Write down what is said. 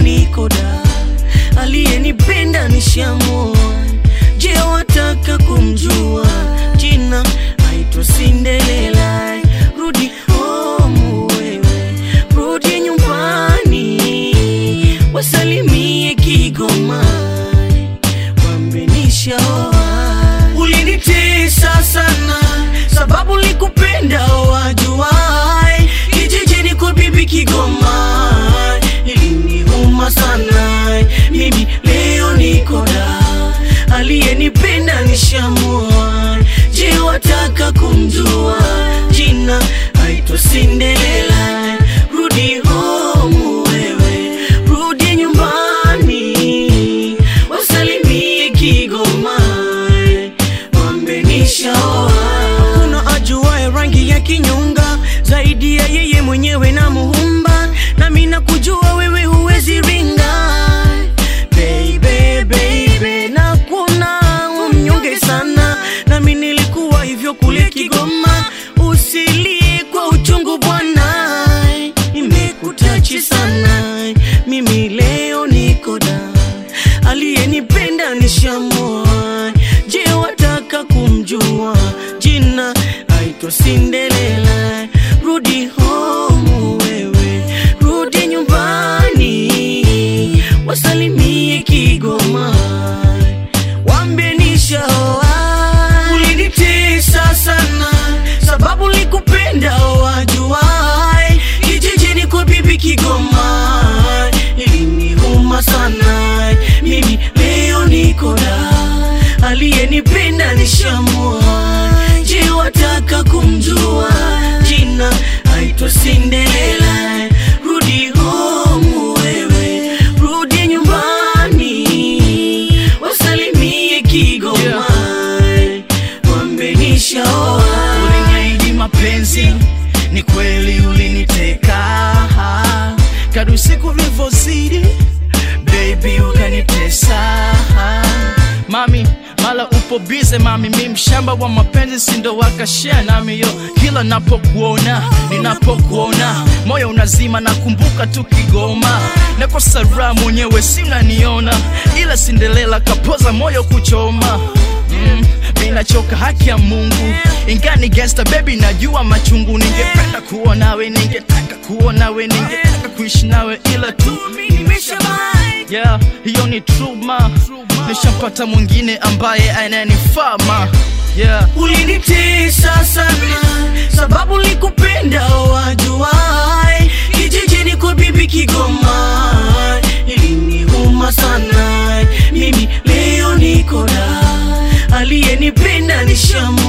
niko da, aliyenipenda nishamua. Je, wataka kumjua jina? Aitwa Cinderella. Rudi home wewe, rudi nyumbani, wasalimie Kigoma, wambe nishaoa. Ulinitesa sana sababu likupenda wajuai, kijijini kwa bibi Kigoma iliniuma sana. Mimi leo niko da, aliyenipenda nishamua. Je, wataka kumjua jina? Aitwa Cinderella. Rudi home wewe, rudi nyumbani, wasalimie Kigoma, wambe nishaoa. Kuna ajuaye rangi ya kinyonga zaidi ya yeye mwenyewe na Muumba, nami nakujua wewe huwezi ringa baby, baby, na kuna umnyonge sana, nami nilikuwa hivyo kule Kigoma. Usilie kwa uchungu bwana, imekutachi sana. Mimi leo niko da, aliyenipenda nishamua. Je, wataka kumjua jina? Aitwa Cinderella. Rudi home wewe, rudi nyumbani, wasalimie Kigoma, wambie nishaoa. Ulinitesa sana sababu likupenda wajuai, kijijini kwa bibi Kigoma iliniuma sana. Mimi leo niko da, aliyenipenda nishamua. Je, wataka kumjua jina? Aitwa Cinderella. Rudi home wewe, rudi nyumbani, wasalimie Kigoma, wambe nishaoa. Uliniahidi mapenzi, ni kweli uliniteka. Kadri siku vilivyozidi, baby ukanitesa. Mami, mala upo bize mami, mi mshamba wa mapenzi, sindo wakashare nami yo. Kila napokuona, ninapokuona, moyo unazima, nakumbuka tu Kigoma. Nakosa raha mwenyewe, si unaniona, ila Cinderella kapoza moyo kuchoma mm, mi nachoka haki ya Mungu ingani gangsta baby, najua machungu. Ningependa kuwa nawe, ningetaka kuwa nawe, ningetaka kuishi nawe, ila tu yeah, hiyo ni true ma, nishampata mwingine ambaye ananifaa ma yeah. Ulinitesa sana sababu likupenda wajuai, kijijini kwa bibi Kigoma iliniuma sana. Mimi leo niko da, aliyenipenda nishamu